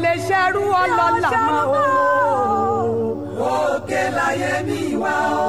lè ṣerú ọlọ́lá mọ́ o. òkè láyé mi wá o.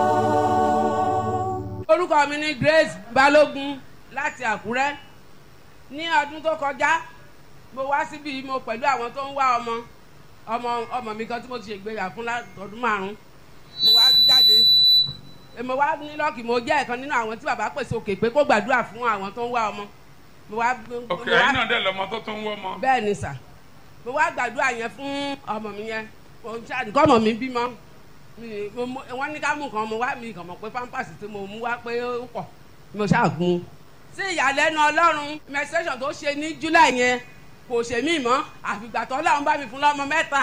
orúkọ mi ni Grace Balógun láti Àkúrẹ́ ní ọdún tó kọjá mo wá síbi mo pẹ̀lú àwọn tó ń wá ọmọ ọmọ ọmọ mi kan tí mo ti ṣègbéyà fún ọdún márùn mo wá jáde mo wá ní lọ́ọ̀kì mo jẹ́ ẹ̀kan nínú àwọn tí bàbá pèsè òkè pé kó gbàdúrà fún àwọn tó ń wá ọmọ mo wá ok ẹ̀yin náà dẹ̀ lọ́mọ tó tún ń wọ́ ọmọ. bẹ́ẹ̀ ni sà mo wá gbàdúrà yẹn fún ọmọ mi yẹn mo ń ṣáà nǹkan ọmọ mi bímọ mi- mo- mo- wọ́n ní ká mú nǹkan mo wá mi kàn mọ̀ pé pampers tí mo mú wá pé ó pọ̀ mo ṣáà gun un. sí ìyàlẹ́nu ọlọ́run menstruation tó ṣe ní july yẹn kò ṣe mí mọ́ àfìgbà tó ọlọ́run bá mi fún lọ́mọ mẹ́ta.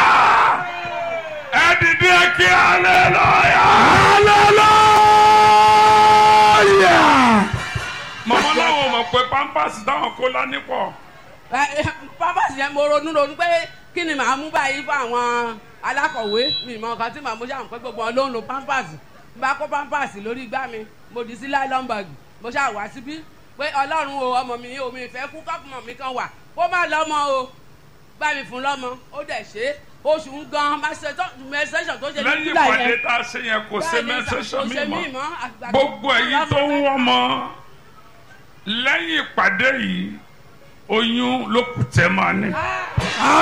ẹ dìde kí aleluya. hallelujah. mọ̀mọ́ láwọn mọ̀ pé pampers táwọn kó lání pọ̀. Ẹ, ẹ, pampers yẹn mo ronú ronú pé kí ni màá mú báyìí fún àwọn alákọ̀wé mi mọ nǹkan tí màá mú ṣáà pé gbogbo wọn ló ń lo pampers bá kó pampers lórí igbá mi mo dì sí nylon bag mo ṣáà wá síbí pé ọlọ́run o ọmọ mi omi ìfẹ́ kú kọ́pùmọ̀ mi kan wà kó má lọ́mọ o bá mi fún lọ́mọ ó dẹ̀ ṣe é oṣù ń gan menstruation tó ṣe ní lẹ́yìn july ìpàdé yẹn tá a ṣe yẹn kò ṣe Bẹ́ẹ̀ni, mẹ́sẹ̀sọ̀ kò mi ṣe mọ́ mí mọ́, àgbà tó gbogbo fún ẹ̀yin lọ́mọ tó ń mẹ́ta. wọ́ ọmọ lẹ́yìn ìpàdé yìí oyún ló kù tẹ́ máa ní. Ah!